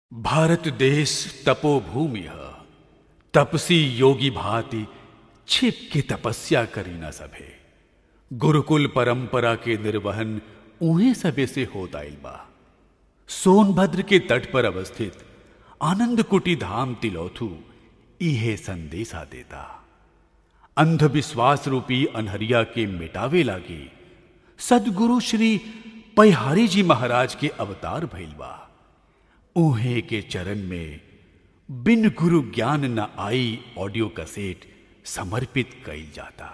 भारत देश तपोभूमि है तपसी योगी भांति छिप के तपस्या करी न सभे गुरुकुल परंपरा के निर्वहन उन्हें सबे से होता बा सोनभद्र के तट पर अवस्थित आनंद कुटी धाम तिलोथु इहे संदेशा देता अंधविश्वास रूपी अनहरिया के मिटावे लागे सदगुरु श्री पैहारी जी महाराज के अवतार भइल बा ऊहे के चरण में बिन गुरु ज्ञान न आई ऑडियो कैसेट समर्पित कइल जाता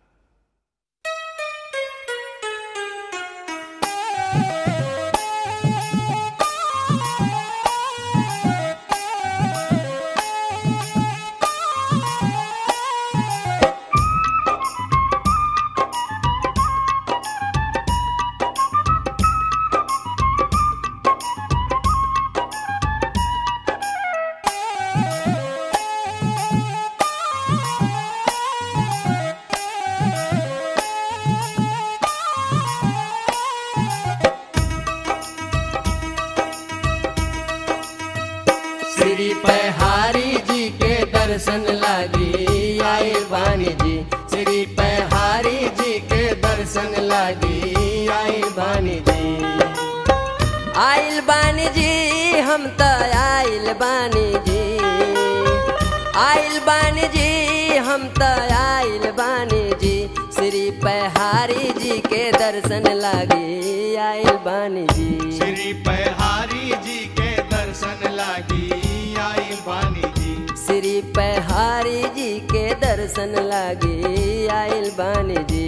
श्री पहारी जी के दर्शन लागी आए वाणी जी श्री पहारी जी के दर्शन लागी आए वाणी जी आइल बानी जी हम त आइल बानी जी आइल बानी जी हम त आइल बानी जी श्री पहारी जी के दर्शन लागी आइल बानी जी श्री पहारी जी के दर्शन लागी आई बानी जी श्री पहारी जी के दर्शन लागी आइल बानी जी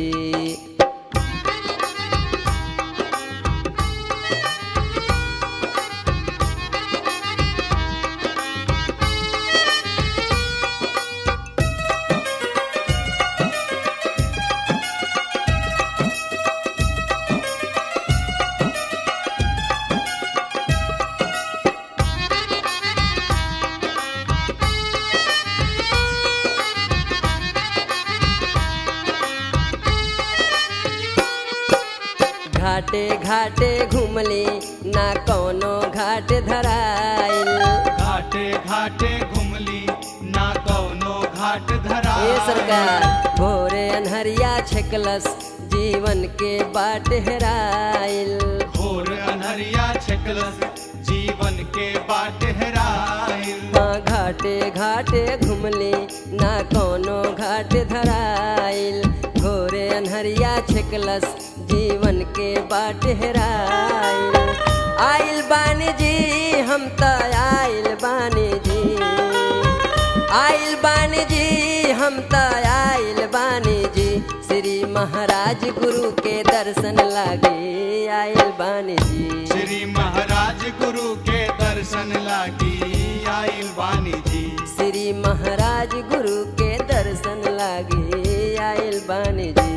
घाटे घाटे घुमली ना कोनो घाट धराइल घाटे घाटे घुमली ना कौनो घाट धरा ए सरकार भोरे अनहरिया छकलस जीवन के बाट हेराइल भोर अनहरिया छकलस जीवन के बाट हेराइल हाँ घाटे घाटे घुमली ना कोनो घाट धराइल भोरे अनहरिया छकलस जीवन के बाट हेराइल आइल बानी जी हम त आइल बानी जी आइल बानी जी हम त आइल बानी जी श्री महाराज गुरु के दर्शन लागे आइल बानी जी श्री महाराज गुरु के दर्शन लागी आई बानी जी श्री महाराज गुरु के दर्शन लागे आइल बानी जी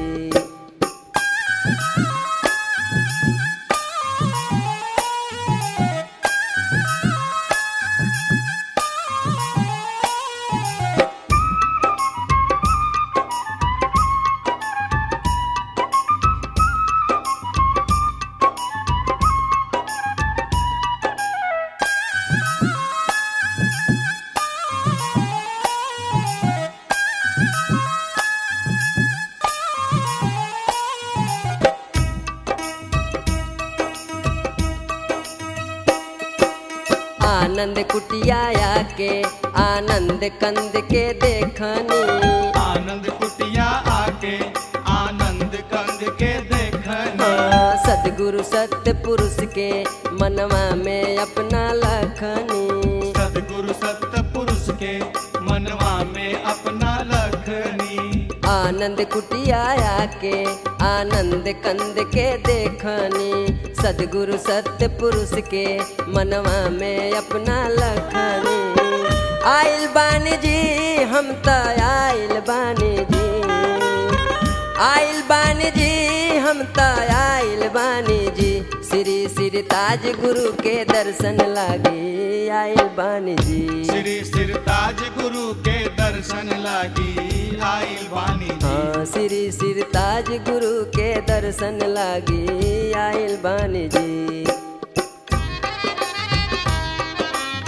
आनंद कुटिया के आनंद कंद के देखनी आनंद कुटिया आके आनंद कंद के देखनी हाँ, सदगुरु सत्य पुरुष के मनवा में अपना लखनी सदगुरु सत्य पुरुष के मनवा में अपना लखनी आनंद कुटिया के आनंद कंद के देखनी सदगुरु सत्य पुरुष के मनवा में अपना लखनी आइल बानी जी हम त आइल बानी जी आइल बानी जी हम त आइल बानी जी श्री श्री ताज गुरु के दर्शन लागे आइल बानी जी श्री सिरताज गुरु के दर्शन लागी आई बानी जी हाँ श्री श्री ताज गुरु के दर्शन लागी आइल बानी जी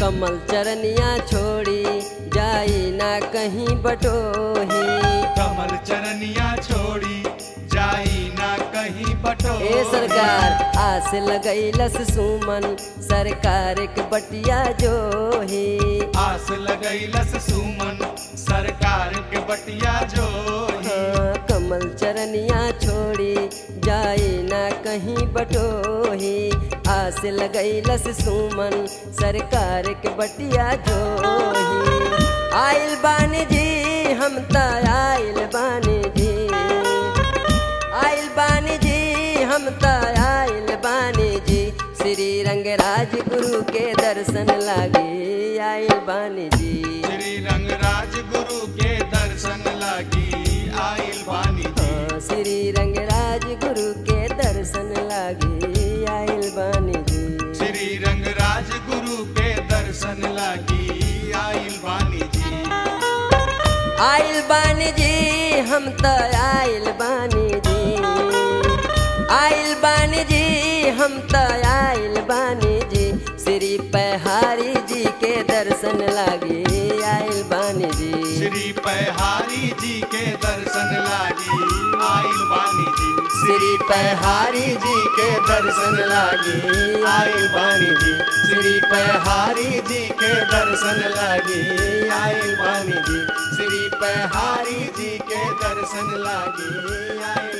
कमल चरनिया छोड़ी जाई ना कहीं बटोही कमल चरनिया छोड़ी जाई ना कहीं बटो ए सरकार आस लगैलस सुमन सरकार के बटिया जोही आस लगैलस सुमन सरकार के बटिया जो हाँ, कमल चरनिया छोड़ी जाई ना कहीं बटोही आस लगैलस सुमन सरकार के बटिया जोही आइल बानी जी हम त आइल बानी जी आइल बानी जी हम त आइल बानी जी श्री रंगराज गुरु के दर्शन लागी आइल बानी जी श्री रंगराज गुरु के दर्शन लागी आइल बानी जी हाँ, श्री रंगराज गुरु के दर्शन लागी आइल बानी जी श्री रंगराज गुरु के दर्शन लागी आइल बानी जी आइल बानी जी हम त आइल बानी जी आइल बानी जी हम त आइल बानी जी श्री पहाड़ी जी के दर्शन लागी आइल बानी जी श्री पहारी जी के दर्शन लागी आइल बानी जी श्री पहाड़ी जी के दर्शन लागी आइल बानी जी श्री पहारी जी के दर्शन लागी आइल बानी जी श्री पहारी जी के दर्शन लागी आइल